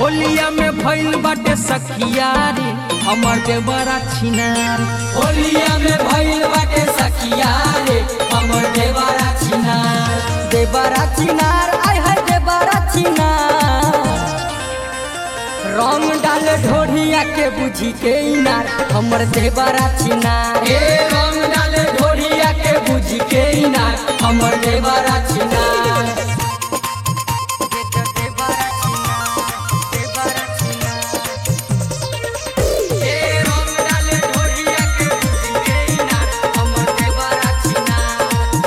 होलिया में भइल बाटे सखिया रे हमर देवरा छिनार होलिया में भइल बाटे सखिया रे हमर देवारा छिनार देवरा छिनार आय हाय देवरा छिनार रंग डाल ढोढ़िया के बुझी के इनार हमर देवरा छिनार ए रंग डाले ढोरिया के बुझ के इनार हमर देवारा छिनार ए रंग डाले ढोरिया के बुझ के इनार हमर देवारा छिनार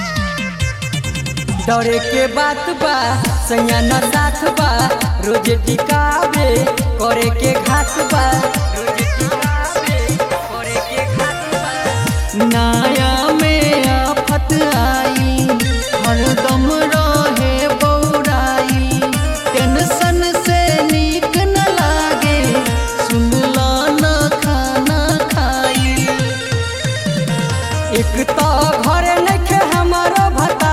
डरे के बात बा सैया न साथ बा रोज टिकावे करे के घात बा रोज टिकावे करे के घात बा नाया में आफत आई हरदम रहे बौराई टेंशन से नीक न लागे सुनला न खाना खाई एक तो घर नखे हमारो भता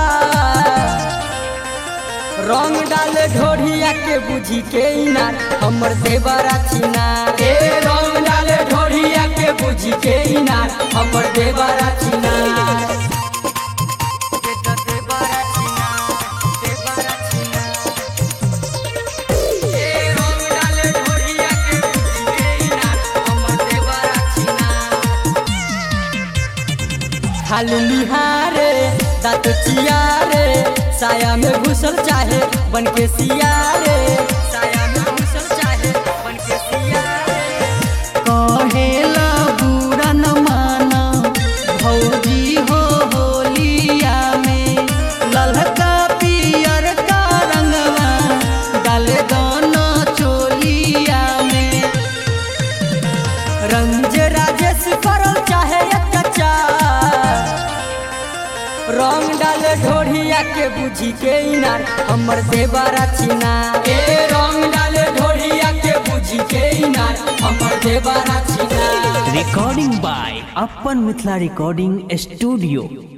रंग डाल ढोढ़िया के बुझी के इनार हमर देवरा छिनार ए रंग डाले ढोरिया के बुझ के इनार हमर देवारा छिनार ए रंग डाले ढोरिया के बुझ के इनार हमर देवारा छिनार खालू निहारे दांत चियारे साया में घुसल चाहे बन के सियारे साया में घुसल चाहे बन के सियारे कहेला बुरा न माना भौजी हो होलिया में ललका पियर का रंगवा डाले दोनों चोलिया में रंज राजेश करल चाहे अत्याचार रंग डाले ढोढ़िया के बुझी के इनार हमर देवरा छिनार ए रंग डाले ढोरिया के बुझ के इनार हमर देवारा छिनार recording by Upper Mithla Recording Studio.